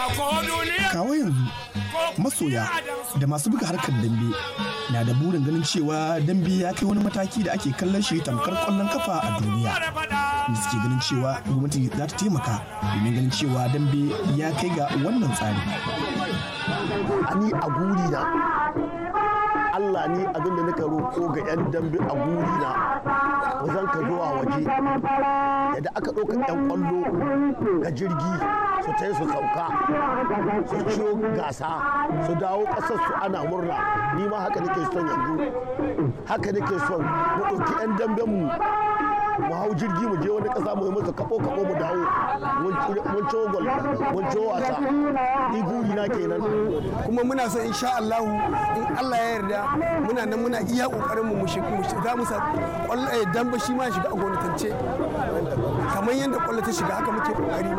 kawo yanzu masoya da masu buga harkar dambe na da burin ganin cewa dambe ya kai wani mataki da ake kallon shi tamkar kwallon kafa a duniya da suke ganin cewa gwamnati za ta taimaka domin ganin cewa dambe ya kai ga wannan tsari ni a guri na Allah ni abin da nika roƙo ga 'yan dambe a guri na zan ka zuwa waje yadda aka ɗauka 'yan ƙwallo ga jirgi su ta su sauka su ciyo gasa su dawo ƙasar su ana murna ni ma haka nake son yanzu haka nake son mu ɗauki 'yan damben mu mu hau jirgi mu je wani ƙasa mu yi musu kaɓo kaɓo mu dawo mun ciwo gol mun ciwo wasa ni guri na kenan kuma muna son insha Allah in Allah ya yarda muna nan muna iya kokarin mu za mu sa kwallo dan ba shi ma shiga a gwamnatance kamar yadda kwallo ta shiga haka muke kokari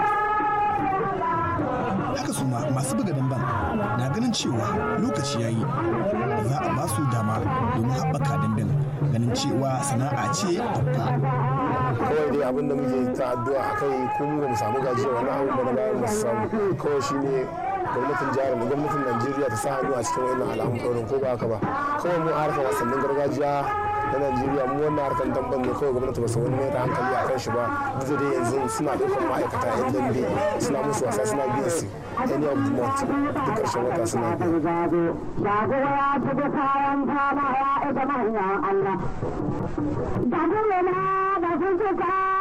haka su masu buga damben na ganin cewa lokaci ya yi za a ba su dama domin haɓaka damben ganin cewa sana'a ce babba kawai dai abin da muke ta addu'a a kai kuma ba mu samu gajiyar wani abu ba na bayan masu samu kawai shine gwamnatin jihar mu gwamnatin najeriya ta sa hannu a cikin wannan al'amuran ko ba haka ba kawai mu harkar wasannin gargajiya na najeriya mu wannan harkar damban ne kawai gwamnati ba su wani mai da hankali a kan shi ba duk da yanzu suna ɗaukar ma'aikata yan dambe suna musu wasa suna biyan su any of the month duk ƙarshen wata suna biyan Allah. Da kuma na da sun